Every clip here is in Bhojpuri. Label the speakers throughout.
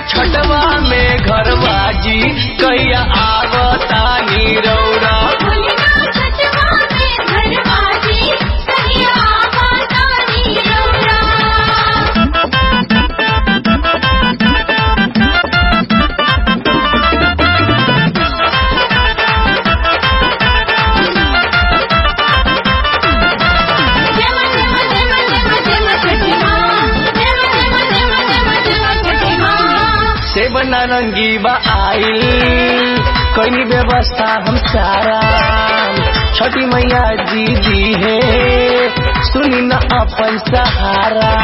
Speaker 1: छठवा में घरवा जी कैया आवता नीरौरा
Speaker 2: भोलिना छठवा में घरवाजी कहिया आवता नीरौरा देव देव देव देव देव छठी माँ देव देव देव देव देव छठी माँ
Speaker 1: सेब नारंगी बा आइल कैनी व्यवस्था हम सारा छठी मैया जी दी है सुनी न अपन सहारा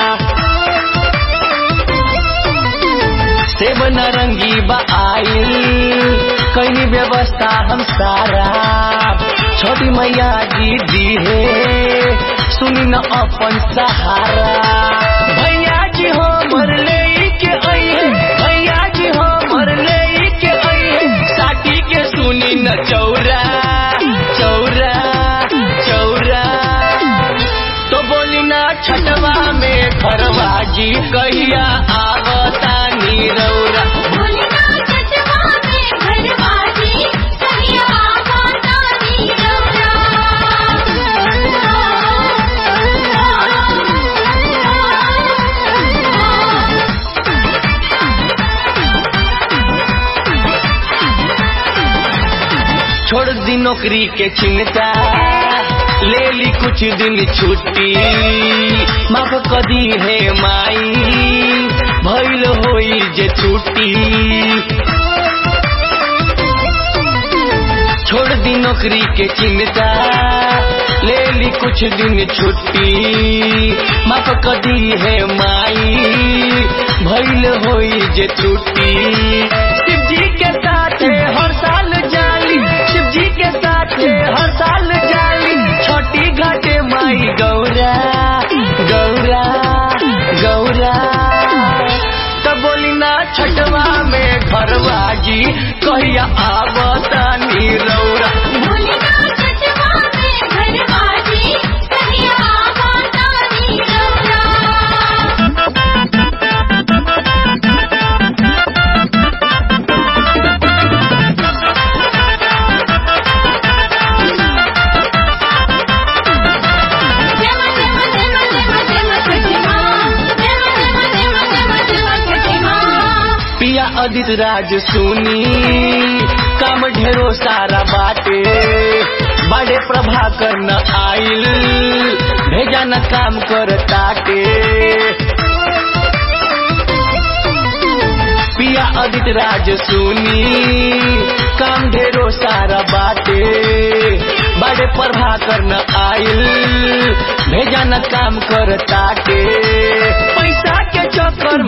Speaker 1: सेब नारंगी बा आइल कैनी व्यवस्था हम सारा छोटी मैया जी दी है सुनी न अपन सहारा भैया जी हो मर ले के आई भैया जी हो मर ले के आई साटी के सुनी न चौरा चौरा चौरा तो बोली ना छठवा में घरवा जी कहिया आवता नीरौरा
Speaker 2: भोलिना छठवा में घरवाजी कहिया आवता नीरौरा
Speaker 1: छोड़ दी नौकरी के चिंता ले ली कुछ दिन छुट्टी माफ कदी है माई भइल होई जे छुट्टी छोड़ दी नौकरी के चिंता ले ली कुछ दिन छुट्टी माफ कदी है माई भइल होई जे छुट्टी शिव जी के साथ हर साल जाली शिव जी के साथ हर साल जाली छोटी घाटे माई गौरा गौरा गौरा तब बोली ना छठवा में घरवा जी कहिया आवता नीरौरा
Speaker 2: भोलिना छठवा में घरवाजी कहिया आवता नीरौरा देव देव देव देव देव छठी माँ देव देव देव देव देव छठी माँ
Speaker 1: पिया अदित राज सुनी काम ढेरो सारा बाटे बड़े प्रभाकर न आइल भेजा न काम कर ताटे पिया अदित राज सुनी काम ढेरो सारा बाटे बड़े प्रभाकर न आइल भेजा न काम कर ताटे पैसा के चक्कर